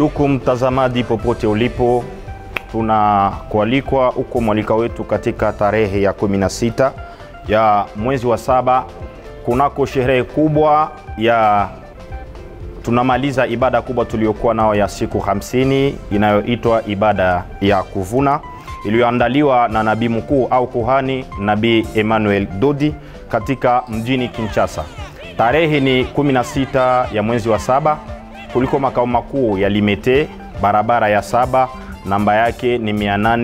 Ndugu mtazamaji, popote ulipo, tunakualikwa huko mwalika wetu katika tarehe ya 16 ya mwezi wa saba kunako sherehe kubwa ya tunamaliza ibada kubwa tuliyokuwa nao ya siku 50 inayoitwa ibada ya kuvuna iliyoandaliwa na nabii mkuu au kuhani nabii Emmanuel Dodi katika mjini Kinshasa. Tarehe ni 16 ya mwezi wa saba kuliko makao makuu ya Limete, barabara ya saba, namba yake ni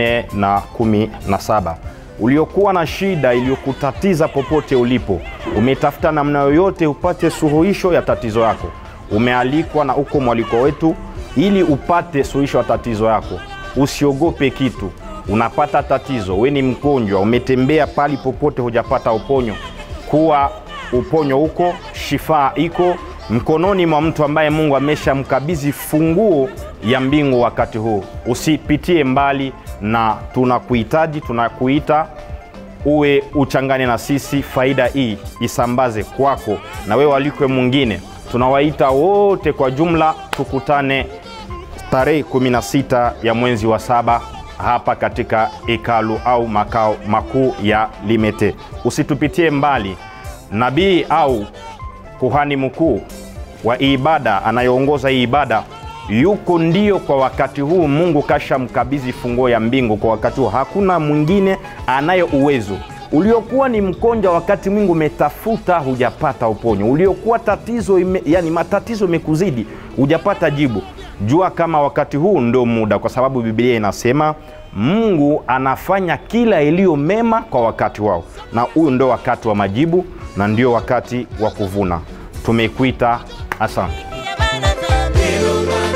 817. Uliokuwa na shida iliyokutatiza popote ulipo, umetafuta namna yoyote upate suluhisho ya tatizo yako, umealikwa na uko mwaliko wetu ili upate suluhisho ya tatizo yako. Usiogope kitu. Unapata tatizo, we ni mgonjwa, umetembea pali popote hujapata uponyo, kuwa uponyo huko, shifaa iko mkononi mwa mtu ambaye Mungu ameshamkabidhi funguo ya mbingu. Wakati huu usipitie mbali, na tunakuhitaji, tunakuita uwe uchangane na sisi, faida hii isambaze kwako na wewe walikwe mwingine. Tunawaita wote kwa jumla, tukutane tarehe 16 ya mwezi wa saba hapa katika hekalu au makao makuu ya Limete. Usitupitie mbali. Nabii au kuhani mkuu wa ibada anayeongoza hii ibada yuko ndio kwa wakati huu. Mungu kasha mkabidhi funguo ya mbingu kwa wakati huu, hakuna mwingine anaye uwezo. Uliokuwa ni mkonja, wakati mwingi umetafuta hujapata uponyo, uliokuwa tatizo ime, yani matatizo imekuzidi hujapata jibu, jua kama wakati huu ndio muda, kwa sababu Biblia inasema Mungu anafanya kila iliyo mema kwa wakati wao, na huyu ndio wakati wa majibu na ndio wakati wa kuvuna. Tumekuita, asante. Yabana zambi.